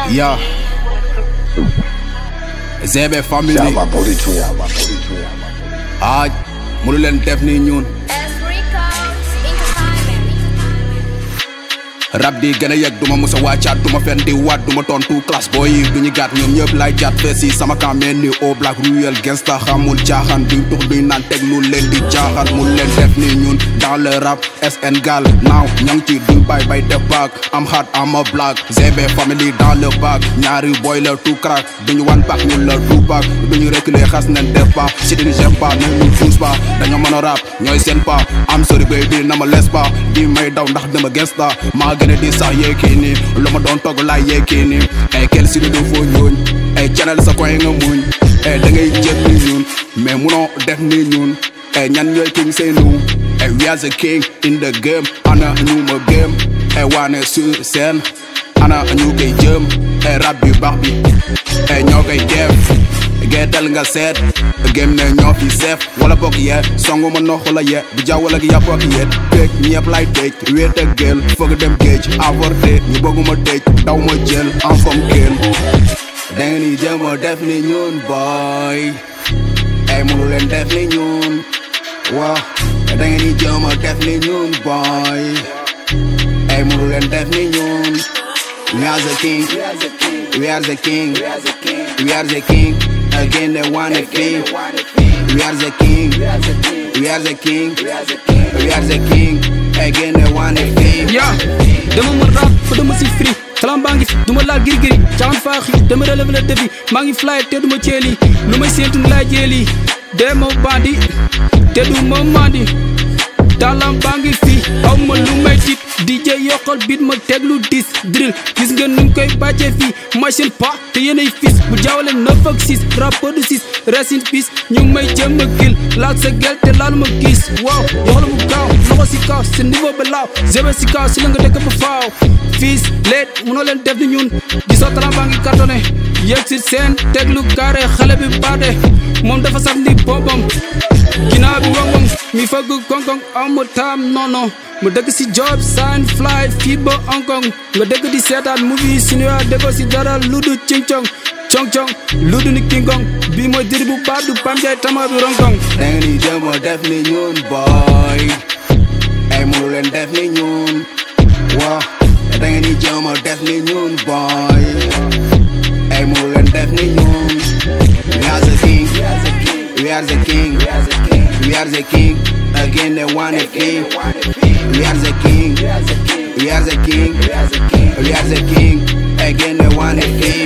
Yeah. ZB family. Ah, mënu leen def ni ñun. rab di gën a yegg duma musa wàccaat duma fen di waat duma tontu classe booy yi duñu gàtt ñoom ñëpp lay jaat fees yi sama campagne ni au black ruel gangsta xamul caaxaan duñ tux duñ naan teg lu leen di caaxaan mu leen def ni ñun dans le rap SN gal naaw ñang ci duñ bay bay def back am hard am a black ZB family dans le bac ñaari boy la tout crack duñu wan back ñun la tout back duñu reculer xas nañ def pas si duñu j'aime pas ne ñu fuus pas dañoo mën a rap ñooy seen pas am sorry baby na ma les pas di may daw ndax dama gangsta maa gën a di sax yeekii nii lu ma doon togg laay yeekii nii ay kel si du foo ñooñ ay canal sa koy nga muñ ay da ngay jël ni ñun mais munoo def ni ñun ay ñan ñooy king say nu ay we are the king in the game ana ñu ma game ay waane sur scène ana ñu koy jëm ay rab bi baax bi ay ñoo koy def geetal nga seet gém ne ñoo fi seef wala bokk yee songu ma nox la ye bu jaww wala gi yàpp ak yet péeg ñepp lay tëj wéet ak géel foog dem géej avorté ñu bëgguma tëj daw ma jël en fom kéel danga ni jëm a def ni ñun boy ay mënu leen def ni ñun waaw danga ni jëm a def ni ñun boy ay mënu leen def ni ñun we are the king we are the king we are the king again they want a king we are the king we are the king we are the king again they want a king yaa dama mën rap fa dama si free xalam baa ngi fi duma laal giri-giri caxan faaxi dama relevé le défi maa ngi fly te duma ceeli lu may séentu laay jeeli dee ma bandi te du ma mandi talam baa ngi fi aw ma lu may tit DJ yokkal bit ma teglu dis drill gis nga nuñ koy bàccee fii machine pa te yéenay fis bu jaawale 9 ak 6 rappeur de 6 rest in peace ñu ngi may jëm a kil laal sa gel te laal ma gis waaw yoxla mu gaaw loxo si kaw sa niveau ba laaw zebe si kaw si la nga dëkk ba faaw fiis leet mënoo leen def ni ñun gisoo talent baa ngi cartonné yëg si seen teglu carré xale bi baate moom dafa sax ndi boppam ginnaaw bi wong wong mi fëgg koŋ-koŋ amu taam non non mu dëkk si job sign fly fii ba Hong Kong nga dëkk di seetaan movie cinéma déggoo si dara lu du cing cong cong cong lu du ni king kong bii mooy diri bu baax du pam jaay tama bi rong kong danga ni jëm a def ni ñun boy ay mënu leen def ni ñun waaw danga ni jëm a def ni ñun boy ay mënu leen def ni ñun we are the king we are the king we are the king again they want a king we are the king we are the king we are the king again they want a king